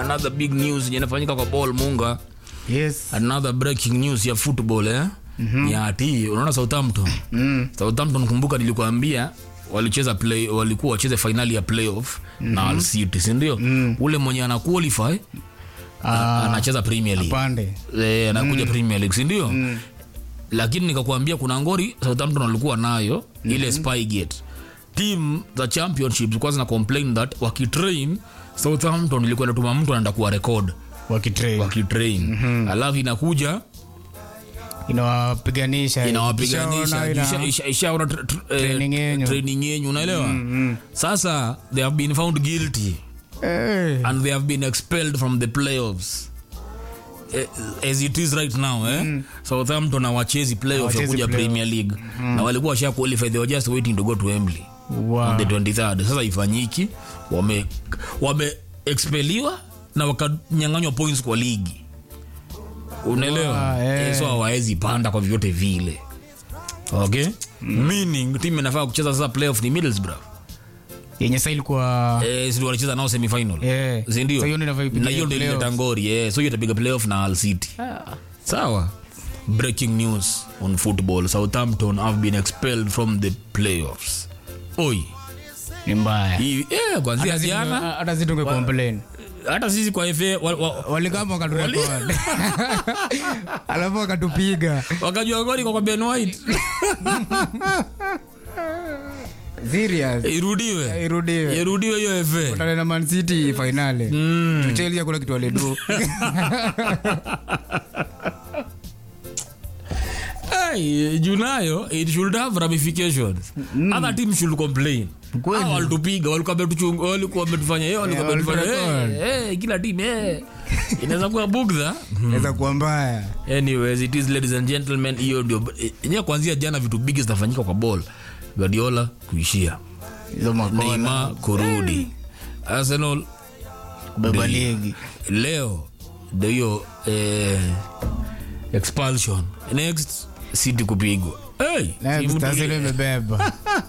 another big news yenye inafanyika kwa ball munga yes another breaking news ya football eh mm-hmm. ya ati unaona southampton mm. southampton kumbuka nilikuambia walicheza play walikuwa wacheze finali ya playoff mm-hmm. na Hull city sindio mm. ule mwenye ana qualify Ah, anacheza premier league pande eh, anakuja premier league sindio mm. lakini nikakuambia kuna ngori southampton walikuwa nayo mm-hmm. ile spygate team za championship zilikuwa zina complain that wakitrain southampton ilikuwa inatuma mtu anaenda kuwa record wakitrain wakitrain mm-hmm. alafu inakuja inawapiganisha inawapiganisha Ikishaona ina- isha- isha- ishaona tr- tr- eh, Training yenyu. training yenyu unaelewa sasa they have been found guilty Eh, and they have been expelled from the playoffs Eh, as it is right now eh? southampton awachezi playoff ya Hawachezi kuja playoff. premier league na walikuwa washa qualify they were just waiting to go to Wembley wow. on the 23rd sasa ifanyiki wame wame expeliwa na wakanyanganywa points kwa ligi unaelewa Wow, eh. Eh, so hawawezi panda kwa vyovyote vile okay meaning timu inafaa kucheza sasa playoff ni middlesbrough yenye sa ilikuwa eh, si wanacheza nao semifinal Eh. sindio So hiyo ndio inafaa ipigie na hiyo ndio playoffs. ileta ngori eh. so hiyo itapiga playoff na Hull city sawa breaking news on football southampton have been expelled from the playoffs oi ni mbaya hii eh, kwanzia Hata sisi jana tunge- hata sisi tunge complain hata sisi kwa FA wa, wa, walikama wakaturekod alafu wakatupiga wakajua goli kwa kwa Ben White serious irudiwe irudiwe irudiwe hiyo FA Tale na Man City finale mm. Chelsea hakuna kitu walidu Hey, junayo it should have ramifications other team should complain Kweli. Hao walitupiga walikuwa wametuchunga walikuwa wametufanya hiyo walikuwa Yeah, wametufanya waliturecord. eh eh, kila team eh inaweza kuwa bugdha naweza kuwa mbaya anyways it is ladies and gentlemen hiyo ndio yenyewe kuanzia jana vitu bigi zinafanyika kwa ball Guardiola kuishia hizo makona Neymar kurudi Arsenal beba ndio- ligi leo ndio hiyo eh, expulsion next city kupigwa hey, Next, timu Arsenal tuli- imebeba